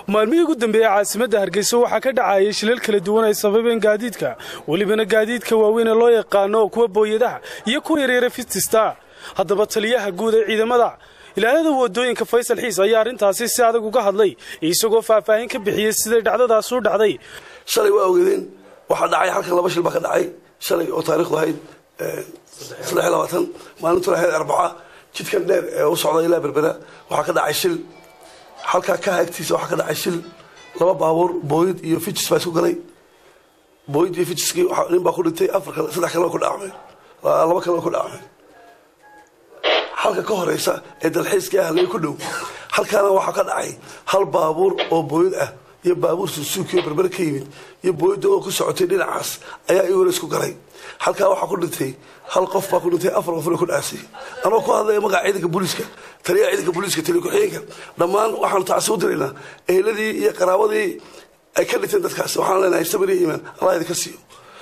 maalmihii ugu dambeeyey caasimadda hargeysa waxaa ka dhacayay shilal kala duwan ay sababeen gaadiidka welibana gaadiidka waaweyn ee loo yaqaano kuwa booyadaha iyo kuwa yaryara fitista haddaba taliyaha guud ee ciidamada ilaalada wadooyinka faysal xiis ayaa arrintaasi si adag uga hadlay isagoo faahfaahin ka bixiyey siday dhacdadaas u dhacday shalay waa ogeedeen waxaa dhacay halkan laba shil baa ka dhacay shalay oo taarikhdu ahayd saddex iyo labaatan maalintuna ahayd arbaca jidkan dheer ee u socda ilaa berbera waxaa ka dhacay shil halkaa ka agtiisa waxaa ka dhacay shil laba baabuur booyid iyo fijis baa isku galay booyid iyo fijiskii nin baa ku dhintay afar kale saddex kalena ku dhacmeen laba kalena ku dhacmeen halka ka horeysa ee dalxiiskii ahley ku dhow halkaana waxaa ka dhacay hal baabuur oo booyid ah iyo baabuur suusuukioo berbere ka yimid iyo booyidda oo ku socotay dhinacaas ayaa iyaguna isku galay halkaa waxaa ku dhintay hal qof baa ku dhintay afar qofna ku dhaasay anoo ku hadlaya magaca ciidanka booliiska taliyaha ciidanka booliiska taliya ku-xigeenka dhammaan waxaanu tacsi u diraynaa eheladii iyo qaraabadii ay ka dhinteen dadkaasi waxaan leenahay sabir iyo iimaan allah idinka siiyo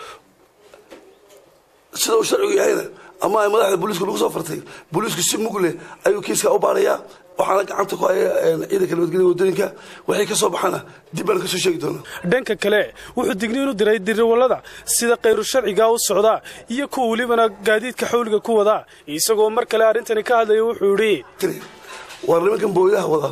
sida uu sharcigu yahayna ama ay madaxda booliisku lagu soo fartay booliisku si mug leh ayuu kiiska u baarayaa waxaana gacanta ku haya ciidanka nabadgelya wadooyinka waxay ka soo baxana dib baan kasoo sheegi doonaa dhanka kale wuxuu digniin u diray dirawallada sida kayru sharciga u socdaa iyo kuwa welibana gaadiidka xawliga ku wadaa isagoo mar kale arrintani ka hadlaya wuxuu yidhi waar nimankan booyadaha wadaa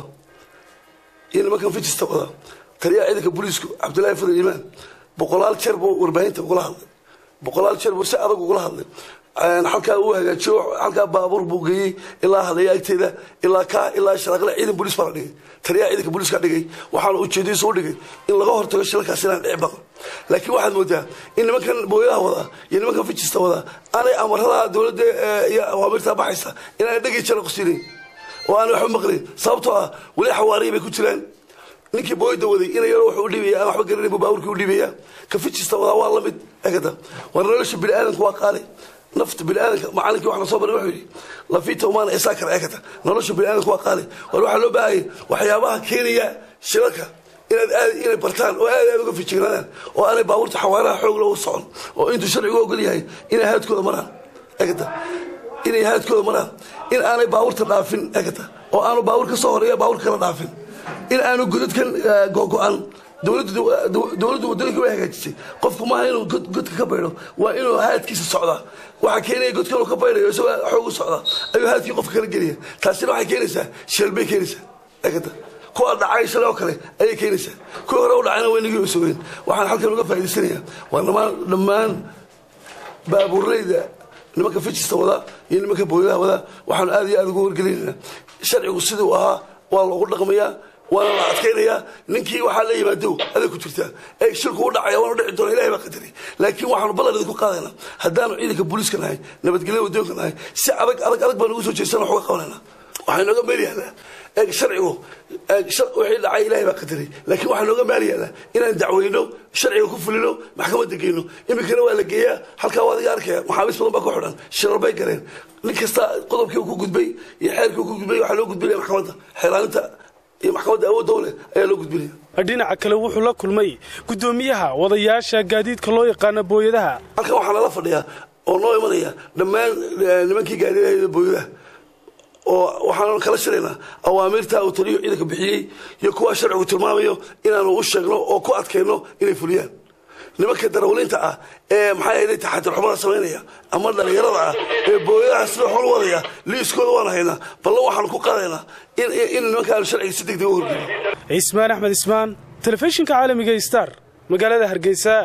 iyo nimankan fijista wadaa taliyaha ciidanka booliisku cabdullaahi fadal iimaan boqolaal jeer buu warbaahinta ugula hadlay boqolaal jeer buu si adag ugula hadlay halkaa uu hagaajiyo halkaa baabuur buu geeyey ilaa hadaya agteeda ilaa kaa ilaa sharaaqle ciidan booliis baa la dhigay taliyaha ciidanka booliiska dhigay waxaana ujeedadiisu u dhigay in laga hortago shilalkaas inaan dhici baqo laakiin waxaad moodaa in nimankan booyadaha wadaa iyo nimankan fijista wadaa aanay amarada dowladda iyo awaamirtaa baxaysa inaanay dhegi jara qusiinayn oo aanay waxba maqlayn sababtoo ah weli xawaariya bay ku jiraan ninkii booyada waday ina yaro wuxuu u dhiibaya aan waxba garanay buu baabuurkii u dhiibaya ka fijista wadaa waa lamid egada war nolosha bini aadanku waa qaali nafta biniaadanka macalinkii waxna soo baray wuxuu yidhi lafita umaana isaa kara eekata nolosha biniaadanka waa qaali war waxaa loo baahaya waxyaabaha keenaya shilalka inaad aad inay bartaan oo aad aad uga fijignaadaan oo aanay baabuurta xawaaraha xoog loogu socon oo intuu sharcigu ogol yahay inay haadkooda maraan eekata inay haadkooda maraan in aanay baabuurta dhaafin eekata oo aanu baabuur ka soo horeeya baabuur kala dhaafin in aanu godadkan go-go-an dowladdu wadooyinka way hagaajisay qofku maaha inuu godka ka baydho waa inuu haadkiisa socdaa waxaa keenaya godkan uu ka baydhayo isagoo xoog u socdaa ayuu haadkii qofka kala gelaya taasina waxay keenaysaa shil bay keenaysaa eegata kuwa dhacay shalay oo kale ayay keenaysaa kuwii hore u dhacayna waynagii u sugeen waxaan halkan uga faa'idaysanayaa waa dhammaan dhammaan baabuurleyda nimanka fijista wadaa iyo nimanka booyadaha wadaa waxaanu aad iyo aad ugu wargelinaynaa sharcigu siduu ahaa waa loogu dhaqmayaa waana la adkaynayaa ninkii waxaa la yimaado aday ku jirtaa ee shilku u dhacaya waanu dhici doona ilahay baa qadaray laakiin waxaanu ballan idinku qaadaynaa haddaanu ciidanka booliiska nahay nabadgelya wadoonka nahay si adag adag adag baan ugu soo jeesana wax uga qabanayna waxaa nooga meel yahlaa eeg sharcigu wixii dhacay ilahay baa qadaray laakiin waxaa nooga maal yahlaa inaan dacweyno sharciga ku fulino maxkamadda geyno iminkana waa la geeyaa halkaa waa adiga arkaya maxaabiis badan baa ku xidhan shirar bay galeen nin kasta qodobkii uu ku gudbay iyo xeerkii uu ku gudbay waxaa loo gudbinaya maxkamadda xeelaaninta iyo maxkamadda awood dowle ayaa loo gudbinaya dhinaca kale wuxuu la kulmay guddoomiyaha wadayaasha gaadiidka loo yaqaano booyadaha halkan waxaa nala fadhiyaa oo noo imanaya dhammaan nimankii gaadiidahayda booyadaha oo waxaanu kala shiraynaa awaamiirta uu taliyo ciidanka bixiyey iyo kuwa sharcigu tilmaamayo inaanu u sheegno oo ku adkayno inay fuliyaan nimanka darawliinta ah ee maxaa yeelay taxadir xumada samaynaya ama dhalinyarada ah ee booyadaha sida xol wadaya liiskooda waan haynaa ballan waxaanu ku qaadaynaa in nimanka aanu sharciga si degdeg u horgelin cismaan axmed ismaan telefishinka caalamiga star magaalada hargeysa